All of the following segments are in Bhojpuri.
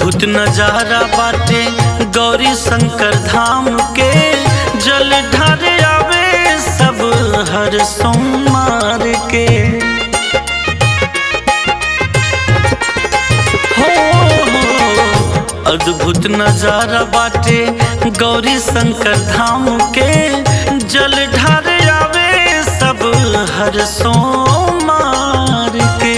अद्भुत नजारा बाटे गौरी शंकर धाम के जल ढार आवे सब हर सोमवार के हो अद्भुत नजारा बाटे गौरी शंकर धाम के जल ढार आवे सब हर सोमवार के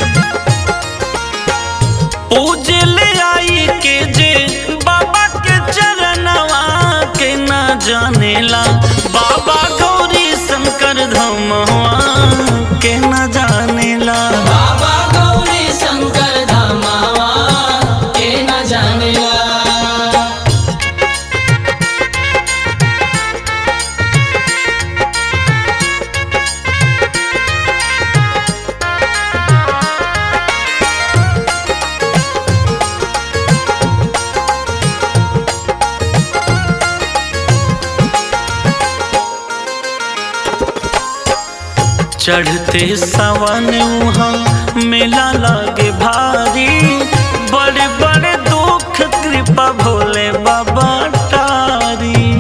पूजे ले आई के जे बाबा के चरणवा के न जानेला बाबा गौरी शंकर धमवा के न जानेला बाबा गौरी शंकर धामावा के न जानेला चढ़ते सावन वहाँ मेला लागे भारी बड़े बड़े दुख कृपा भोले बाबा तारी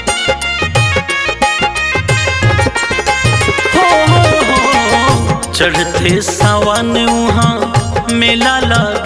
हो हो हो चढ़ते सावन वहाँ मेला लागे